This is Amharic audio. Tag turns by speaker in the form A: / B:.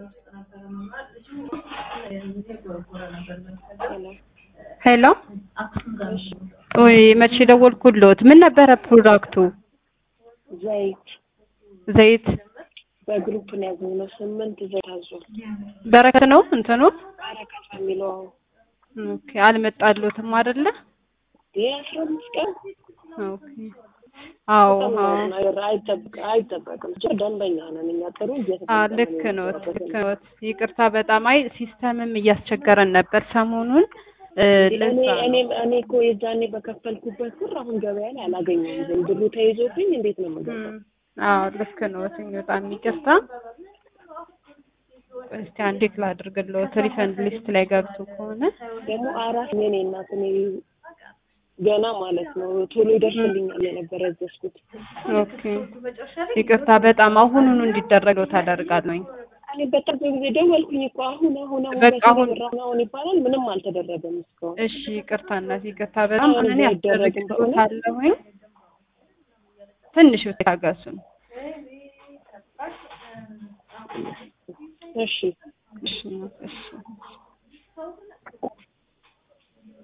A: ሄሎ ወይ መቼ ደወልኩልዎት? ምን ነበረ ፕሮዳክቱ?
B: ዘይት
A: ዘይት
B: በግሩፕ ነው ያዘዝነው። ስምንት ዘይት አዟል።
A: በረከት ነው እንትኑ?
B: በረከት በሚለው
A: ኦኬ አልመጣልዎትም አይደለ?
B: ይህ አስራ አምስት ቀን
A: ኦኬ አዎ
B: በጣም
A: አዎ
B: ነገር አይጠብቅ አይጠበቅም። ብቻ ደንበኛ ነን እኛ ጥሩ
A: አ
B: እየተጠቀምን
A: ልክ ነው
B: የምንሰራበት
A: ልክ
B: ነው።
A: ነው። ይቅርታ በጣም አይ ሲስተምም እያስቸገረን ነበር ሰሞኑን እ
B: እኔ
A: ለዛ
B: እኔ
A: ነው።
B: እኔ እኮ የዛኔ በከፈልኩበት ብር አሁን ገበያ ላይ አላገኘሁም። ዝም ብሩ ተይዞብኝ እንዴት ነው የምገባው?
A: እም፣ አዎ ልክ ነው። በጣም ይቅርታ። እስቲ አንዴ ክላ አድርግልዎት ሪፈንድ ሊስት ላይ ገብቶ ከሆነ
B: ደግሞ አራት የኔ እናት እኔ ገና ማለት ነው ቶሎ ይደርስልኛል የነበረ ያዘዝኩት።
A: ኦኬ ይቅርታ በጣም አሁኑኑ እንዲደረገው ታደርጋለኝ።
B: እኔ በጣም ብዙ ጊዜ ደወልኩኝ እኮ አሁን አሁን አሁን
A: በቃ
B: በቴሌ
A: አሁን-
B: ብር አሁን አሁን ይባላል ምንም አልተደረገም እስካሁን።
A: እሺ ይቅርታ እናት ይቅርታ በጣም
B: አሁን
A: እኔ
B: አይደረግም ከሆነ?
A: አስደርግልዎታለሁኝ። ትንሽ ታገሱን።
B: እሺ
A: እሺ እሺ